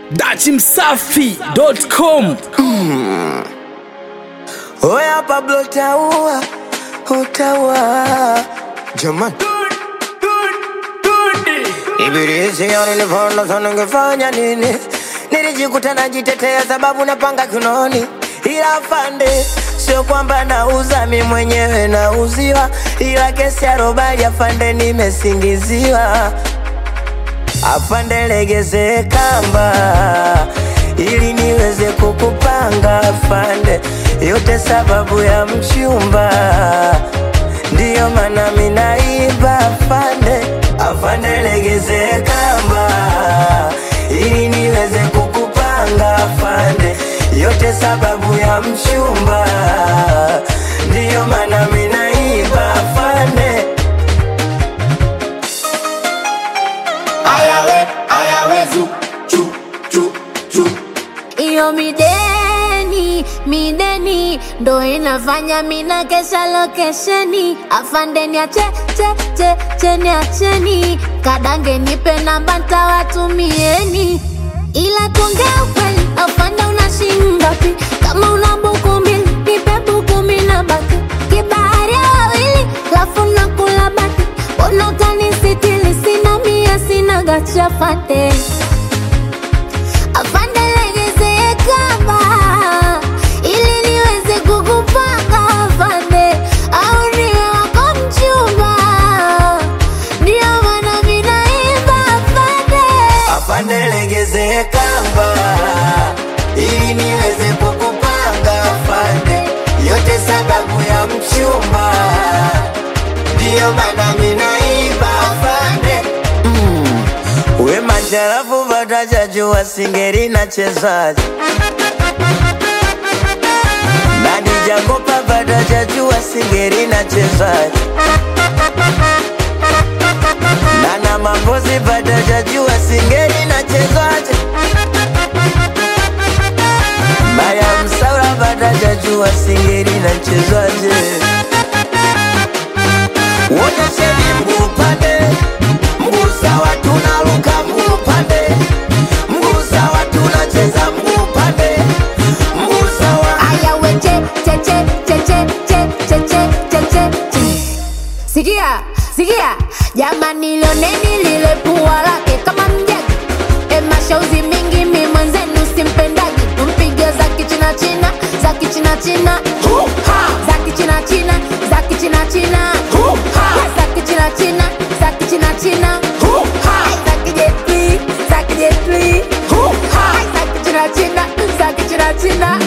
dachimsafi.com Oya Pablo utaua, utaua jamani. Ibilisi nilipoona sana ningefanya nini? Nilijikuta najitetea sababu napanga kinoni, ila afande, sio kwamba nauza mi mwenyewe nauziwa, ila kesi ya robali afande, nimesingiziwa. Afande, legeze kamba ili niweze kukupanga afande, yote sababu ya mchumba, ndiyo maana minaiba afande. Afande, legeze kamba ili niweze kukupanga afande, yote sababu ya mchumba, ndiyo maana minaiba afande. Ayawe, ayawe, zu, chu, chu, chu. Iyo mideni, mideni ndo inafanya mina kesha lokesheni. Afandeni ache, che, che, cheni acheni. Kadange nipe namba ntawatumieni. Ila tuongea ukweli, afande una shilingi ngapi? Kama una buku mbili, nipe buku mbili na baki. Kibahari ya wawili, lafu nakula baki. Mbona utanisitiri? Sina mia, sina gacha fande. Afande legeze kamba ili niweze kukupanga afande, au niwe wako mchumba, ndio maana mimi naimba afande. afande legeze kamba ili niweze kukupanga afande, yote sababu ya mchumba, ndiyo maana minaiba afande. Mm. We majarafu vatajajua singeri na chezaji nani jakopa vatajajua singeri na chezaji Nana mambozi vatajajua singeri na chezaji Maya msaura vatajajua singeri na chezaji Wonyesheni mguu upande, mguu sawa tunaruka mguu upande, mguu sawa tunacheza mguu upande, mguu sawa Aya we che che che che che che che che che che che. Sikia, sikia, jamani lioneni lile pua lake kama mjagi. E mashauzi mingi mi mwenzenu simpendagi. Tumpige za kichina china, za kichina china. Za kichina china, za kichina china. Za kichina china, za kichina china. Ai, za kijetli, za kijetli. Ai, za kichina china, za kichina china.